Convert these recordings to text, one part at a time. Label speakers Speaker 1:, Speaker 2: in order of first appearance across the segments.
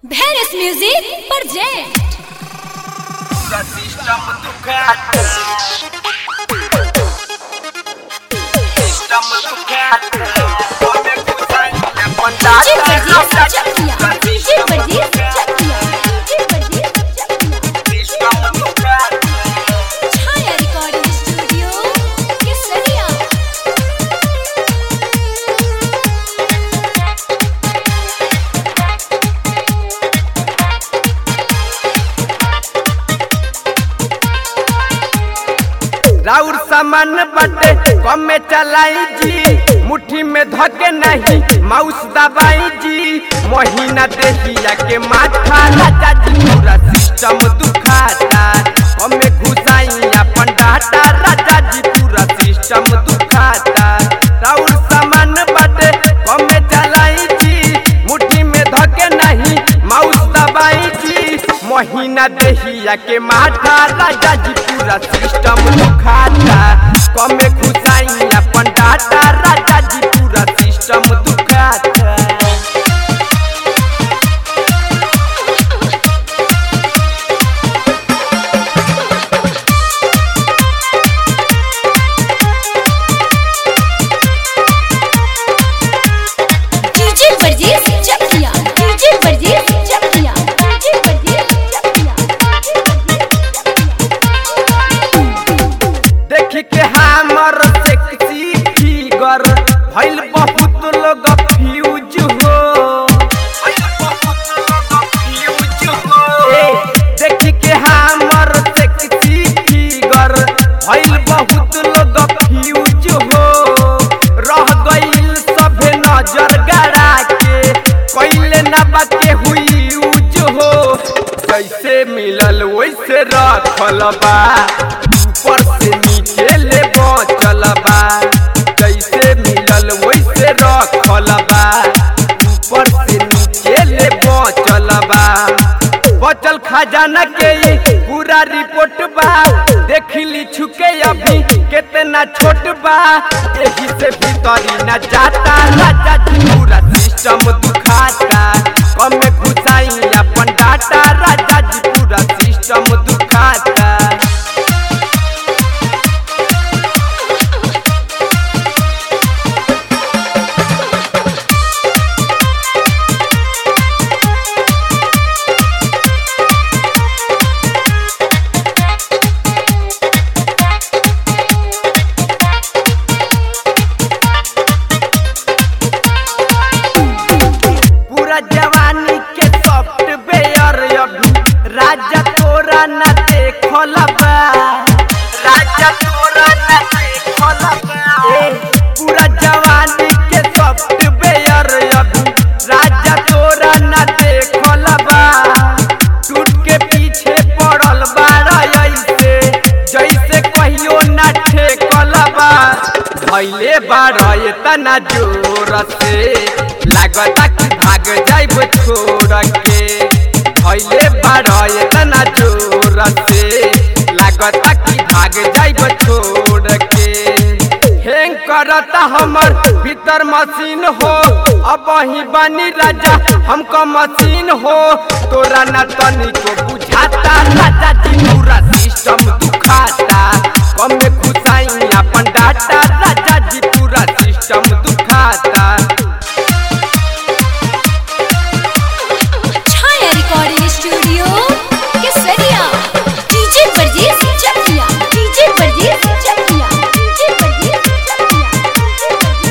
Speaker 1: Venice Music present
Speaker 2: Pura sistem Ducati Sistem Ducati Come kusai
Speaker 1: DJ Pradeep Chakia DJ Pradeep Chakia DJ Pradeep Chakia
Speaker 2: Sistem Ducati
Speaker 1: Chhaya Recording Studio Kesaria
Speaker 2: राउर सामान बटे कम में चलाई जी मुट्ठी में धके नहीं माउस दबाई जी महीना देहिया के माथा राजा जी पूरा सिस्टम दुखाता कम में घुसाई अपन डाटा राजा जी पूरा सिस्टम दुखाता राउर सामान बटे कम में चलाई जी मुट्ठी में धके नहीं माउस दबाई जी महीना देहिया के माथा राजा जी पूरा सिस्टम दुखाता कमे घुसाई अपन डाटा राजा जी पूरा सिस्टम दुखाता
Speaker 1: DJ Pradeep Chakia DJ Pradeep Chakia DJ Pradeep Chakia
Speaker 2: देख के हमर सेक्सी फिगर भइल बहुत लोग फ्यूज हो भइल बहुत लोग फ्यूज हो ए, देख के हमर सेक्सी फिगर भइल बहुत लोग फ्यूज हो रह गइल सभे नजर गड़ा के कइले ना बाके हुई यूज हो जैसे मिलल वैसे रखल बा ऊपर से नीचे ले बचल बा जैसे मिलल वैसे रखल बा ऊपर से नीचे ले बचल बा बचल खजाना के ई पूरा रिपोर्ट बा देख ली छुके अभी कितना छोट बा एही से भीतरी न जाता राजा जी पूरा सिस्टम दुखाता कम में घुसाई अपन डाटा राजा जी पूरा सिस्टम दुखाता पूरा जवानी के सॉफ्टवेयर अभी राजा तोरा न देखल बा राजा तोरा न देखल बा ए, पूरा जवानी के सॉफ्टवेयर अभी राजा तोरा न देखल बा टूट के पीछे पड़ल बाड़ा ऐसे जैसे कहियो न ठेकल बा भैले बाड़ा इतना जोर से लागता कि भाग जाइब छोड़ के भैले बाड़ा इतना जोर से लागता कि भाग जाइब छोड़ के हैंग करता हमर भीतर मशीन हो अब ही बनी राजा हमको मशीन हो तोरा न तनिको बुझाता राजा जी पूरा सिस्टम दुखाता कम में घुसाई अपन डाटा राजा जी पूरा सिस्टम दुखाता
Speaker 1: Chhaya Recording Studio Kesaria DJ Pradeep Chakia DJ Pradeep Chakia DJ Pradeep Chakia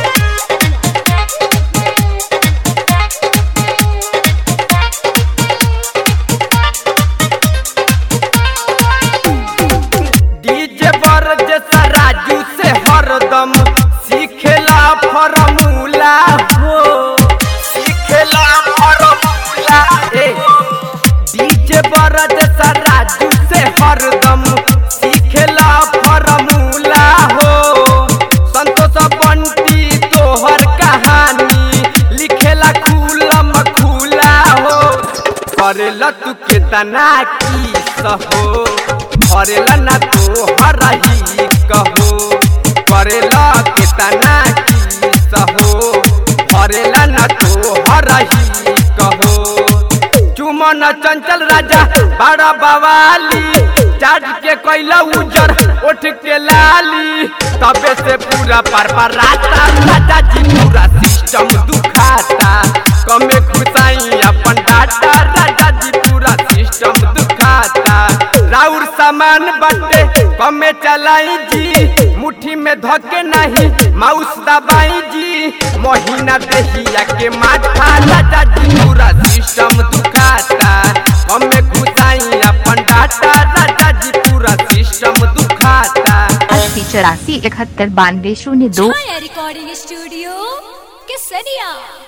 Speaker 2: DJ बर जैसा राजू से हरदम सीखेला फॉर्मूला हो सीखेला फॉर्मूला ए डीजे बर जैसा राजू से हरदम सीखेला फॉर्मूला हो संतोष बंटी तोहर कहानी लिखेला खुलम खुला हो करेला तू केतना की सहो करेला ना तो हरही कहो करेला केतना की सहो करेला ना तो हरही कहो चुम सुमन चंचल राजा बड़ा बवाली चाट के कैला उजर उठ के लाली तबे से पूरा पर पर राता राजा जी पूरा सिस्टम दुखाता कमे खुशाई अपन डाटा राजा जी पूरा सिस्टम दुखाता राउर सामान बटे कमे चलाई जी मुट्ठी में धके नहीं माउस दबाई जी महीना दहिया के माथा राजा जी पूरा सिस्टम दुखाता कमे खुशाई अपन डाटा राजा जी पूरा सिस्टम दुखाता
Speaker 3: अस्सी चौरासी इकहत्तर बानवे शून्य दो
Speaker 1: छाया रिकॉर्डिंग स्टूडियो केसरिया